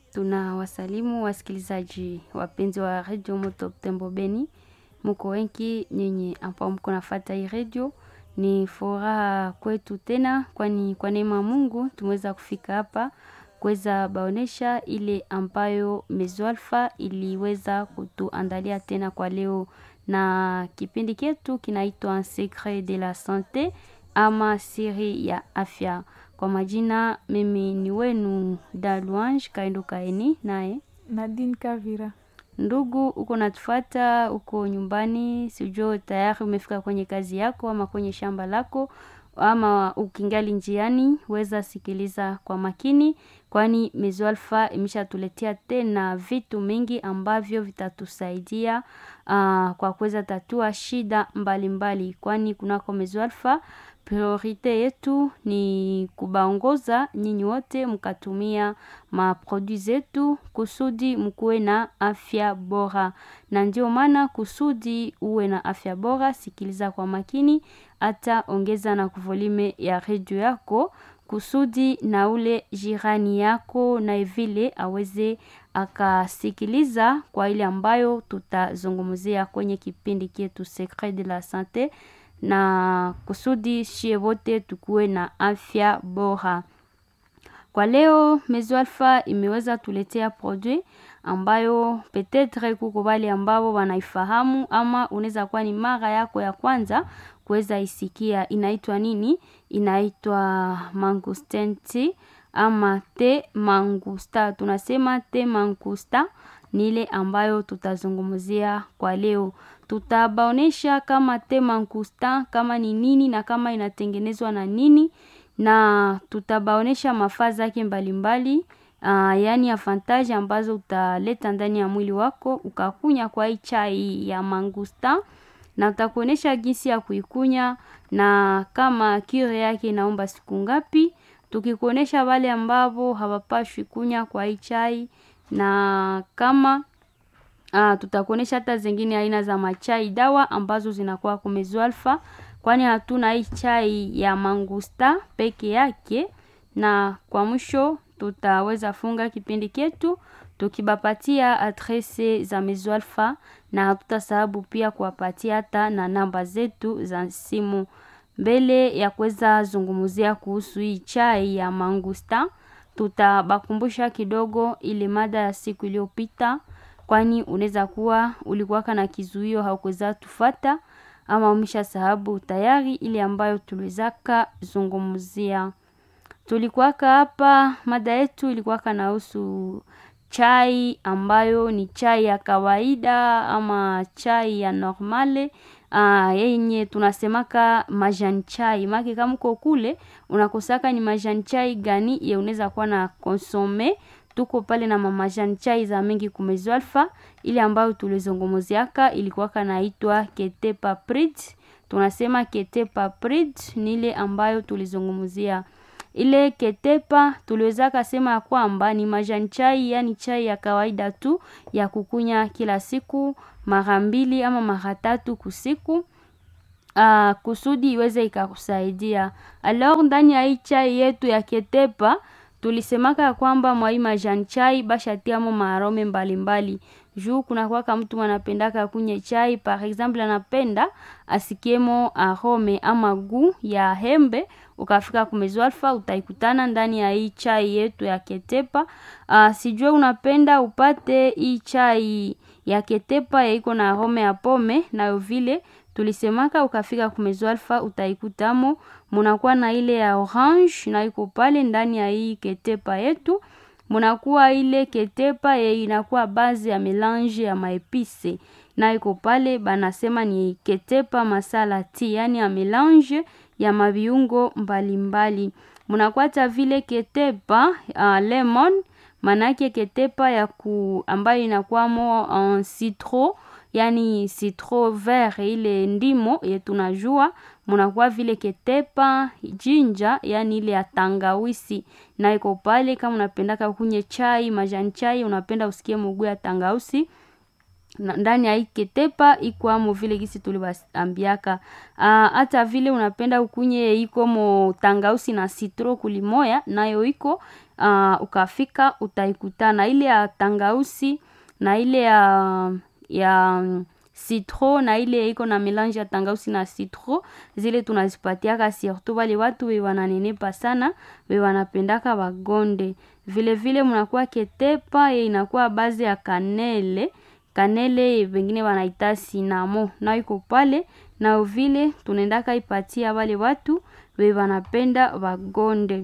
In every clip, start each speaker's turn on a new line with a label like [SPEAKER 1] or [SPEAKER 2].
[SPEAKER 1] Tuna wasalimu wasikilizaji wapenzi wa redio Moto Butembo Beni, muko wengi nyinyi ambao mko nafata hii redio. Ni furaha kwetu tena, kwani kwa neema ya Mungu tumeweza kufika hapa kuweza baonesha ile ambayo Mezo Alpha iliweza kutuandalia tena kwa leo, na kipindi chetu kinaitwa Secret de la Sante ama siri ya afya. Kwa majina mimi ni wenu Daluange Kaendo Kaeni, naye
[SPEAKER 2] Nadine Kavira.
[SPEAKER 1] ndugu uko natufuata uko nyumbani, sijui tayari umefika kwenye kazi yako ama kwenye shamba lako ama ukingali njiani, weza sikiliza kwa makini, kwani Mezo Alpha imeshatuletea tena vitu mingi ambavyo vitatusaidia uh, kwa kuweza tatua shida mbalimbali mbali. Kwani kunako Mezo Alpha priorite yetu ni kubaongoza nyinyi wote mkatumia maprodui zetu kusudi mkuwe na afya bora, na ndio maana kusudi uwe na afya bora, sikiliza kwa makini, hata ongeza na kuvolime ya redio yako kusudi na ule jirani yako na vile aweze akasikiliza kwa ile ambayo tutazungumzia kwenye kipindi chetu Secret de la Sante na kusudi shie wote tukuwe na afya bora. Kwa leo Mezo Alpha imeweza tuletea produit ambayo petetre kuko wale ambao wanaifahamu ama unaweza kuwa ni mara yako ya kwanza kuweza isikia. Inaitwa nini? Inaitwa mangustin tea ama te mangusta. Tunasema te mangusta ni ile ambayo tutazungumzia kwa leo. Tutabaonesha kama te mangusta kama ni nini na kama inatengenezwa na nini na tutabaonesha mafaa zake mbalimbali uh, yaani avantage ambazo utaleta ndani ya mwili wako ukakunya kwa hii chai ya mangusta, na utakuonesha jinsi ya kuikunya na kama kire yake inaomba siku ngapi, tukikuonesha wale ambao hawapashwi kunya kwa hii chai na kama uh, tutakuonesha hata zingine aina za machai dawa ambazo zinakuwa kwa Mezo Alpha kwani hatuna hii chai ya mangusta peke yake. Na kwa mwisho tutaweza funga kipindi chetu tukibapatia adrese za Mezo Alpha, na hatutasahabu pia kuwapatia hata na namba zetu za simu. Mbele ya kuweza zungumzia kuhusu hii chai ya mangusta, tutabakumbusha kidogo ile mada ya siku iliyopita, kwani unaweza kuwa ulikuwaka na kizuio haukuweza tufata ama umesha sahabu tayari ile ambayo tuliwezaka zungumzia. Tulikuwaka hapa, mada yetu ilikuwaka nahusu chai ambayo ni chai ya kawaida ama chai ya normale uh, yenye tunasemaka majani chai make kama uko kule unakosaka ni majani chai gani ye unaweza kuwa na konsome tuko pale na mamajani chai za mingi kumezo alfa ile ambayo tulizungumziaka ilikuwaka naitwa kete paprid. Tunasema kete paprid ni ile ambayo tulizungumzia. Ile ketepa tuliweza kasema ya kwamba ni majani chai, yani chai ya kawaida tu ya kukunya kila siku mara mbili ama mara tatu kusiku. Uh, kusudi iweze ikakusaidia. Alors ndani ya hii chai yetu ya ketepa tulisemaka ya kwamba mwa hii majani chai bashatiamo maarome mbalimbali juu kuna kwaka mtu anapendaka kunye chai par exemple, anapenda asikiemo arome ama gu ya hembe. Ukafika kumezo alfa utaikutana ndani ya hii chai yetu ya ketepa. Uh, sijue unapenda upate hii chai ya ketepa ya iko na arome ya pome, nayo vile tulisemaka ukafika kumezo alfa utaikutamo munakuwa na ile ya orange na iko pale ndani ya hii ketepa yetu munakuwa ile ketepa ye inakuwa bazi ya melange ya maepise na iko pale, banasema ni ketepa masala ti, yani ya melange ya maviungo mbalimbali. Munakwata vile ketepa uh, lemon manake ketepa ya ku ambayo inakuwamo uh, citro yani citro vert ile ndimo ye tunajua. Munakuwa vile ketepa jinja yani ile ya tangawisi na iko pale. Kama unapendaka kunye chai majani chai, unapenda usikie mugu ya tangawisi na- ndani ya hii ketepa ikwamo vile gisi tuliwaambiaka Ah, hata vile unapenda ukunye ikomo tangausi na citro kulimoya nayo iko ah, ukafika utaikutana ile ya tangausi na ile ya ya mm, citro na ile iko na melange ya tangausi na citro zile tunazipatiaka surtout wale watu we wananenepa sana we wanapendaka wagonde vile vile mnakuwa ketepa ye inakuwa bazi ya kanele kanele wengine wanaita sinamo na iko pale na vile tunaendaka ipatia wale watu we wanapenda wagonde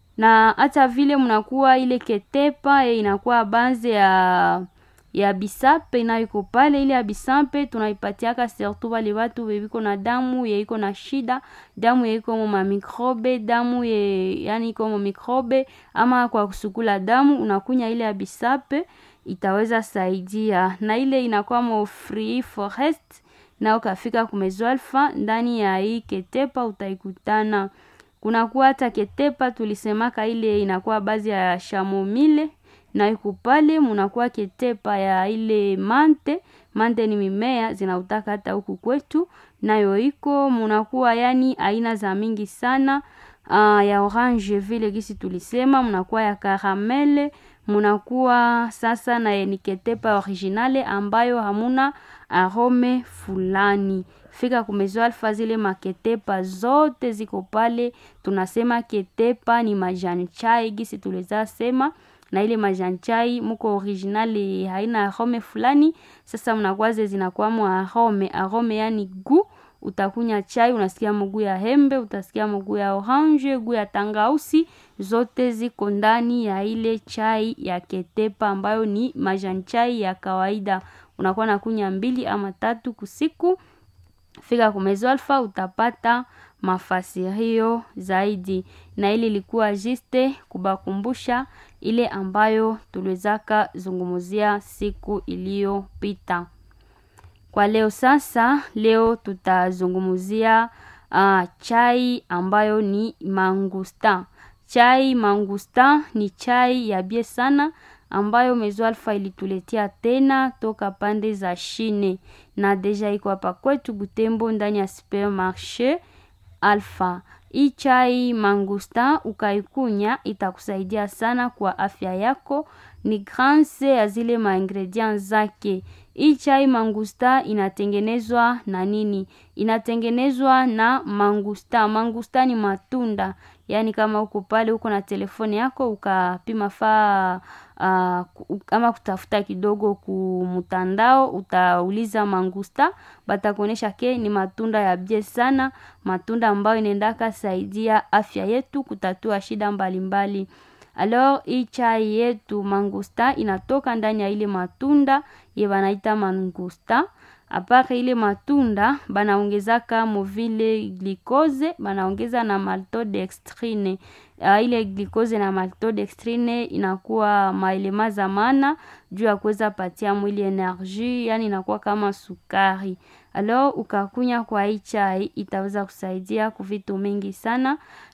[SPEAKER 1] na hata vile mnakuwa ile ketepa ye inakuwa baze ya ya bisape nayo iko pale ile ya bisape tunaipatiaka surtout wale watu weviko na damu ye iko na shida damu ye iko mo mamikrobe damu ye yani iko mo mikrobe ama kwa kusukula damu unakunya ile ya bisape itaweza saidia na ile inakuwa mo free forest na ukafika kumezwalfa ndani ya hii ketepa utaikutana kunakuwa hata ketepa tulisemaka ile inakuwa bazi ya shamomile na iko pale munakuwa ketepa ya ile mante mante ni mimea zinautaka hata huku kwetu nayo iko munakuwa yani aina za mingi sana uh, ya orange vile gisi tulisema munakuwa ya karamele munakuwa sasa na ni ketepa originale ambayo hamuna arome fulani fika kumezo alfa zile maketepa zote ziko pale tunasema ketepa ni majani chai gisi tuliza sema na ile majani chai muko originali haina arome fulani sasa mnakwaze zinakwamo arome arome yani gu utakunya chai unasikia mguu ya hembe utasikia mguu ya orange guu ya tangausi zote ziko ndani ya ile chai ya ketepa ambayo ni majani chai ya kawaida unakuwa na kunya mbili ama tatu kusiku fika kumezo alfa utapata mafasirio zaidi na ili ilikuwa jiste kubakumbusha ile ambayo tuliwezaka zungumuzia siku iliyopita kwa leo sasa leo tutazungumzia uh, chai ambayo ni mangusta chai mangusta ni chai ya bie sana ambayo mezo alfa ilituletea tena toka pande za shine na deja iko hapa kwetu butembo ndani ya supermarché alfa hii chai mangusta ukaikunya itakusaidia sana kwa afya yako ni granse ya zile maingredient zake hii chai mangusta inatengenezwa na nini inatengenezwa na mangusta mangusta ni matunda yaani kama uko pale uko na telefoni yako ukapima faa uh, ama kutafuta kidogo kumtandao utauliza mangusta batakuonyesha ke ni matunda ya bie sana matunda ambayo inaendaka saidia afya yetu kutatua shida mbalimbali mbali. Alors hii chai yetu mangusta inatoka ndani ya ile matunda ye banaita mangusta apare ile matunda banaongezaka movile glikoze banaongeza na maltodextrine uh, ile glikoze na maltodextrine inakuwa maelema za maana juu ya kuweza patia mwili energie yani inakuwa kama sukari alors ukakunya kwa hii chai itaweza kusaidia kuvitu mingi sana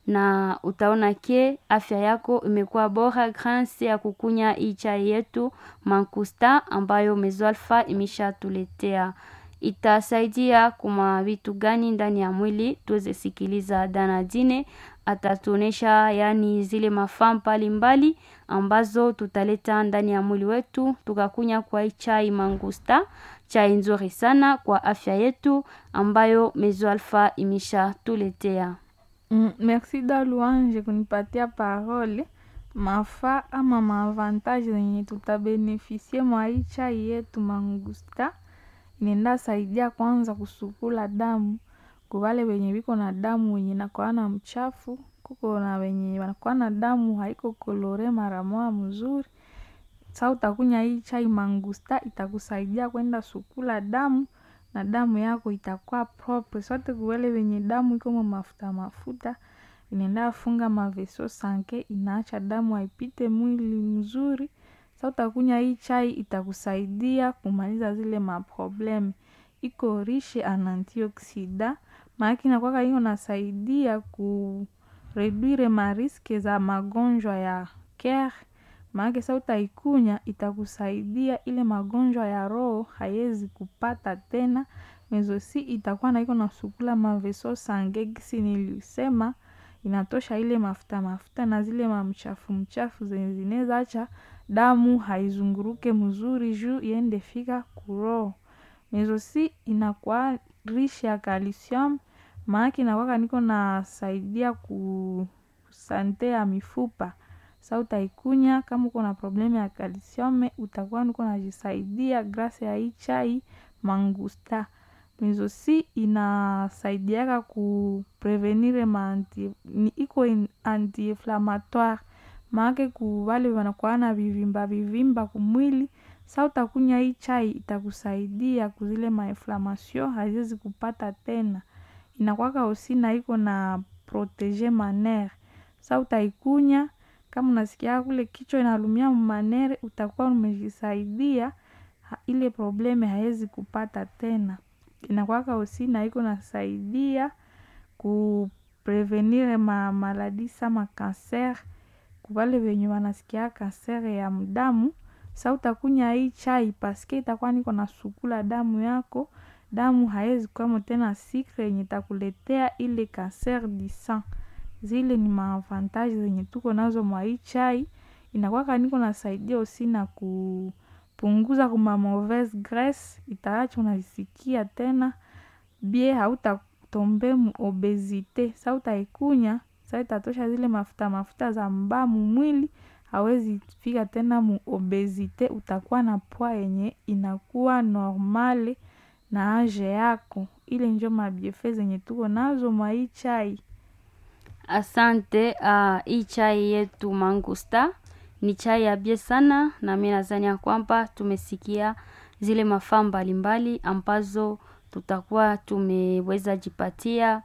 [SPEAKER 1] na utaona ke afya yako imekuwa bora grâce ya kukunya hii chai yetu mankusta ambayo mezoalfa imeshatuletea itasaidia kuma vitu gani ndani ya mwili tuweze sikiliza danadine atatuonesha yani zile mafaa mbalimbali ambazo tutaleta ndani ya mwili wetu tukakunya kwa hii chai mangusta chai nzuri sana kwa afya yetu ambayo mezo alfa imeshatuletea
[SPEAKER 2] Mm, merci da Louange kunipatia parole mafaa ama maavantage zenye tutabenefisie mwa hii chai yetu mangusta inaenda saidia kwanza kusukula damu kwa wale wenye wiko na damu wenye nakuwa na mchafu kuko na wenye wanakuwa na damu haiko kolore mara moja mzuri sa utakunya hii chai mangusta itakusaidia kwenda sukula damu na damu yako itakuwa propre sote kuwele wenye damu iko mafuta mafuta inaenda funga maveso sanke inaacha damu haipite mwili mzuri sa utakunya hii chai itakusaidia kumaliza zile maprobleme iko rishe an antioxida maake inakwaka hiyo nasaidia ku reduire mariske za magonjwa ya ker maanake sa utaikunya itakusaidia ile magonjwa ya roho haiwezi kupata tena mezosi itakuwa na iko na sukula maveso sange gisi nilisema inatosha ile mafuta mafuta na zile mamchafu mchafu zenye zinaweza acha damu haizunguruke mzuri juu iende fika kuroho mezosi inakuwa rishi ya calcium maanake inakwaka niko nasaidia ku sante ya mifupa sa utaikunya kama uko na problemu ya kalsiume utakuwa niko najisaidia grasi ya hii chai mangusta mezosi inasaidiaka kuprevenire maanti ni iko anti-inflammatoire maake ku wale wanakuwa na vivimba vivimba kumwili sa utakunya hii chai itakusaidia kuzile mainflammation haziwezi kupata tena inakwaka osi na iko na protege manere sa utaikunya kama unasikia kule kichwa inalumia manere utakuwa umejisaidia ile probleme haiwezi kupata tena inakwaka osi na iko nasaidia kuprevenire ma maladi sama kanser kuvale venye wanasikia kanser ya mdamu sa utakunya hii chai paske itakuwa niko na sukula damu yako damu haiwezi kwamo tena sikre yenye itakuletea ile kanser du sang zile ni maavantage zenye tuko nazo mwa hii chai inakwaka niko nasaidia osi na kupunguza kuma mauvaise graisse itaacha unazisikia tena bie hautatombe mu obesite sa utaikunya sa itatosha zile mafuta mafuta za mbamu mwili hawezi fika tena mu obesite utakuwa na pwa yenye inakuwa normale na age yako ile njo mabiefe zenye tuko nazo mwa hii chai
[SPEAKER 1] asante uh, hii chai yetu mangusta ni chai ya bie sana na mi nadhani ya kwamba tumesikia zile mafaa mbalimbali ambazo tutakuwa tumeweza jipatia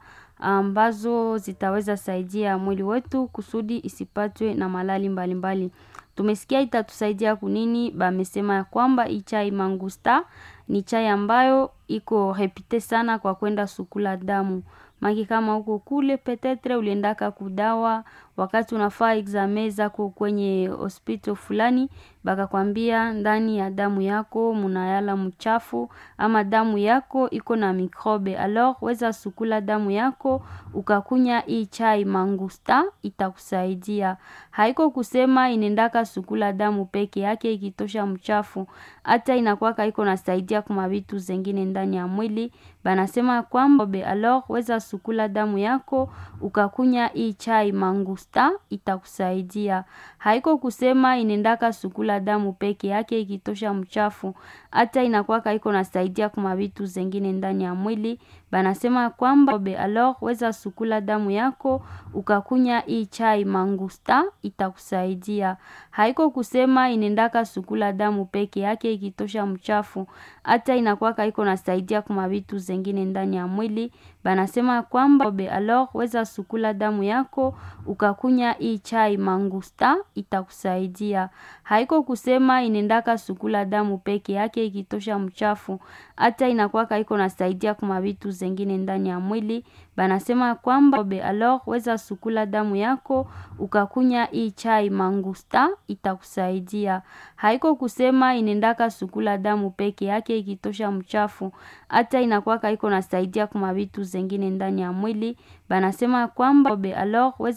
[SPEAKER 1] ambazo zitaweza saidia mwili wetu kusudi isipatwe na malali mbalimbali mbali. tumesikia itatusaidia kunini bamesema ya kwamba hii chai mangusta ni chai ambayo iko repite sana kwa kwenda sukula damu maki kama huko kule petetre uliendaka kudawa wakati unafaa exame zako kwenye hospital fulani bakakwambia ndani ya damu yako munayala mchafu ama damu yako iko na mikrobe alors weza sukula damu yako ukakunya hii chai mangusta itakusaidia haiko kusema inendaka sukula damu peke yake ikitosha mchafu hata inakwaka iko nasaidia kuma vitu zengine ndani ya mwili banasema kwamba alors weza sukula damu yako ukakunya hii chai mangusta itakusaidia haiko kusema inendaka sukula damu peke yake ikitosha mchafu hata inakwaka iko nasaidia kuma vitu zengine ndani ya mwili banasema kwamba alors weza sukula damu yako ukakunya hii chai mangusta itakusaidia haiko kusema inendaka sukula damu peke yake ikitosha mchafu hata inakwaka iko nasaidia kuma vitu zengine ndani ya mwili banasema kwamba alors weza sukula damu yako ukakunya hii chai mangusta itakusaidia haiko kusema inendaka sukula damu peke yake ikitosha mchafu hata inakwaka iko nasaidia kuma vitu zengine ndani ya mwili banasema kwamba alors weza sukula damu yako ukakunya hii chai mangusta itakusaidia haiko kusema inendaka sukula damu peke yake ikitosha mchafu hata inakwaka iko nasaidia kuma vitu zengine ndani ya mwili banasema kwamba alors weza